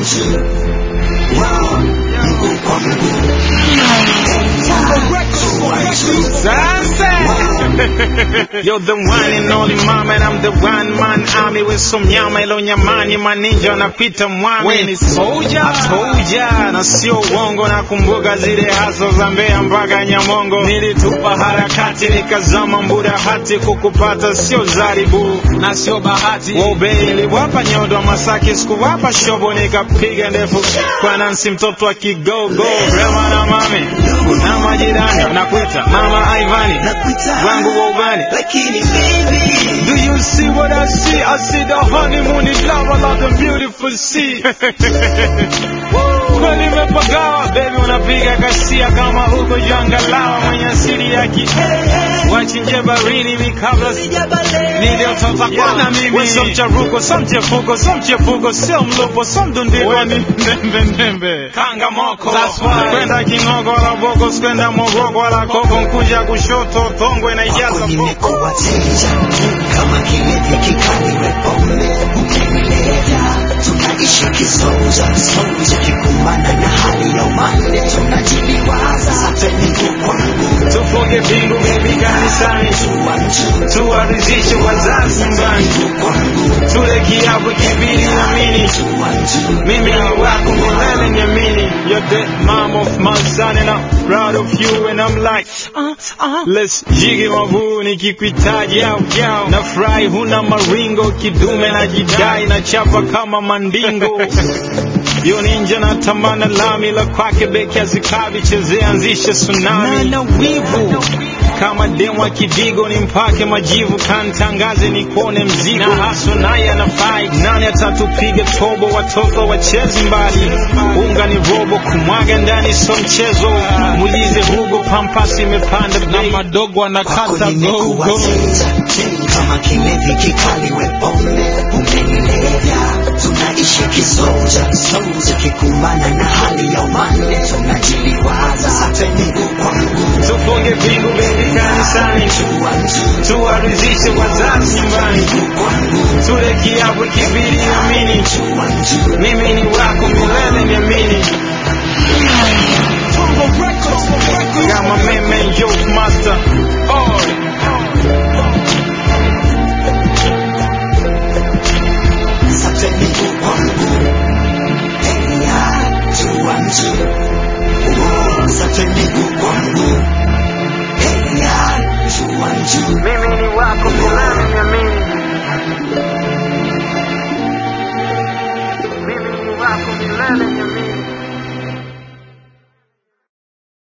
mtu Wow, mguu kwa mguu Sasa You're the one and only mama and I'm the one man army with some nyama ilo nyamani maninja wanapita mwami We ni soldier. Atoja na sio uongo na kumbuka zile haso za Mbeya mpaka Nyamongo nilitupa harakati nikazama mbuda hati kukupata sio zaribu na sio bahati Wobe niliwapa nyodo wa Masaki sikuwapa shobo nikapiga ndefu kwa Nancy mtoto wa kigogo Rema na mami na majirani nakuita mama Ivani Nakuita wangu wa ubani lakini baby Do you see what I see? I see the honeymoon in love, I love the beautiful sea. Kweli nimepagawa, baby unapiga kasia kama uko jangalawa mwenye asili ya ki wachinje barini mikabla niliotota kwana mimi so mcharuko so mchefuko so mchefuko sio mlupo so mdundironi ndembe ndembe kanga moko That's why. kwenda kingogo wala boko sikwenda mogogo wala koko nkuja kushoto thongwe na ijaza Kwako boko nimekuwa teja kama kilevi kikali pombe umenilevya tunaishi kisoja soja kikumbana na hali ya umande tunajiliwaza sate miguu kwa mguu tufunge pingu baby kanisani Tuwa mtu tuwaridhishe wazazi nyumbani mguu kwa mguu tule kiapo kibiri amini Tuwa mtu mimi ni wako milele niamini you're the mom of my son and I'm proud of you and I'm like uh, uh, let's jigi mavu nikikuitaji au yao na furahi huna maringo kidume na jidai na chapa kama mandingo yo ninja na tamana lami la kwake beki azikavi chezea anzishe tsunami na wivu kama demwa kidigo ni mpake majivu kantangaze ni kuone mzigo na haso naye anafai nani atatupiga tobo watoto wachezi mbali unga ni robo kumwaga ndani so mchezo mulize hugo pampasi imepanda na bei madogo kwako anakata nimekuwa gogo teja kama kilevi kikali pombe umenilevya tunaishi kisoja soja kikumbana na hali ya umande tunajiliwaza sate miguu kwa mguu tufunge vingu bebi kanisani Tuwa mtu tuwaridhishe wazazi nyumbani kwa mguu tule kiapo kibiri amini Tuwa mtu mimi ni wako milele niamini